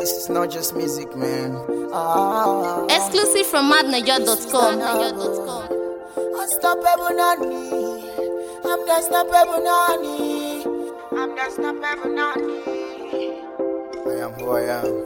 This is not just music, man. Ah, Exclusive from madniger.com. unstoppable Nani. I'm the unstoppable Nani. I'm the unstoppable Nani. I am who I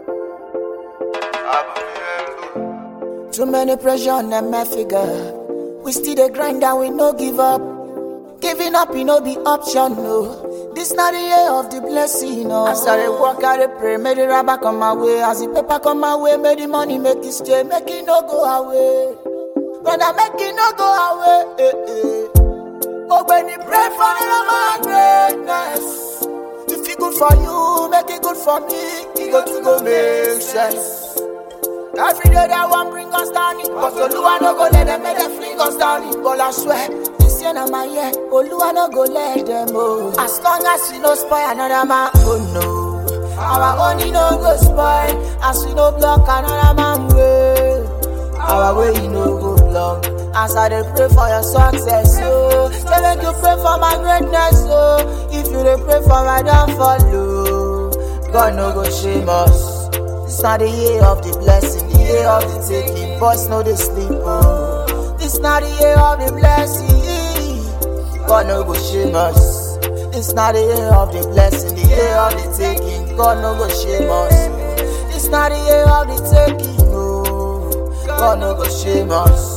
am. Too many pressure on them, my figure. We still the grind and we no give up. Giving up, you no be option, no. This not the year of the blessing, no. As I dey work, I dey pray, make the rubber come my way. As the paper come my way, make the money make it stay, make it no go away. Brother, make it no go away. Eh, eh. Oh, when you pray for my greatness, if it good for you, make it good for me. It go to go make sense. Every day they want bring us down it But Oluwa no go let them make them fling us down it But I swear, this year na my year Oluwa no go let them oh As long as we no spoil another man, oh no Our money no go spoil As we no block another man way Our way you no go block As I dey pray for your success, oh Say make you pray for my greatness, oh If you dey pray for my downfall, oh God no go shame us this not the year of the blessing, the year of the taking. Boys know they sleep. Oh. This not the year of the blessing. God no go shame us. This not the year of the blessing, the year of the taking. God no go shame us. This not the year of the taking. Oh. God no go shame us.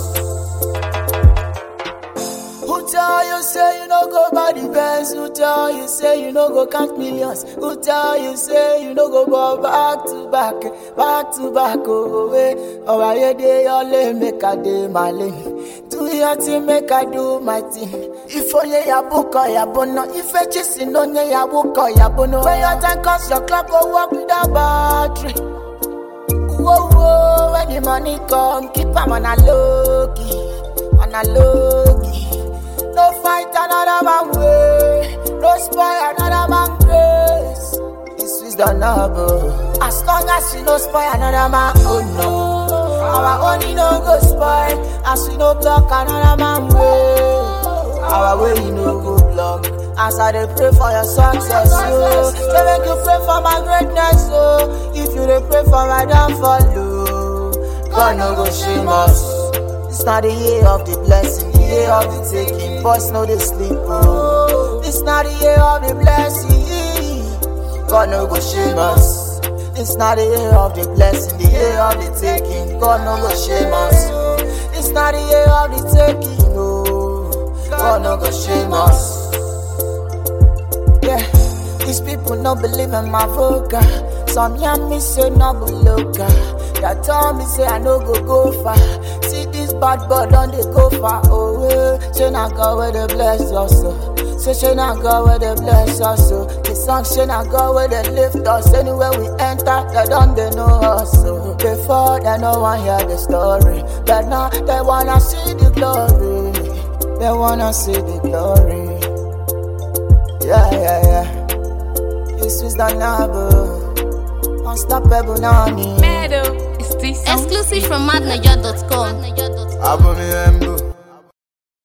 Who tell you say you no go buy the Benz? Who tell you say you no go count millions? Who tell you say you no go ball back to back, back to back? Oh, way. Oh, I dey your lane, make I dey my lane. Do your thing, make I do my thing. If only ya book or ya bono, if I just in only ya book or ya bono. When your time comes, your clock go work without battery. Whoa, whoa, when the money come, keep 'em on a low key, on a low key. No fight another man way, no spoil another man grace. This is the number. As long as we no spoil another man, oh no. Our money no go spoil, as we no block another man way. Our way you no go block. As I dey pray for your success, oh. Say make you pray for my greatness, oh. If you dey pray for my downfall, oh. God no go shame us. This not the year of the blessing, the year of the taking. Boys know they sleep, oh. This not the year of the blessing. God no go shame us. This not the year of the blessing, the year of the taking. God no go shame us. This not the year of the taking, oh. God no go shame us. Yeah, these people no believe in my vocal. Some young me say no go local. That tell me say I no go go far. See this bad boy don't they go far away. Say na God where they bless us. oh. Say say na God where they bless us. oh. The song say na God where they lift us. Anywhere we enter, they don't they know us. oh. Before they no one hear the story, but now they wanna see the glory. They wanna see the glory. Yeah, yeah, yeah. This is the number. Unstoppable Nani. Exclusive from madniger.com. Abo mi embo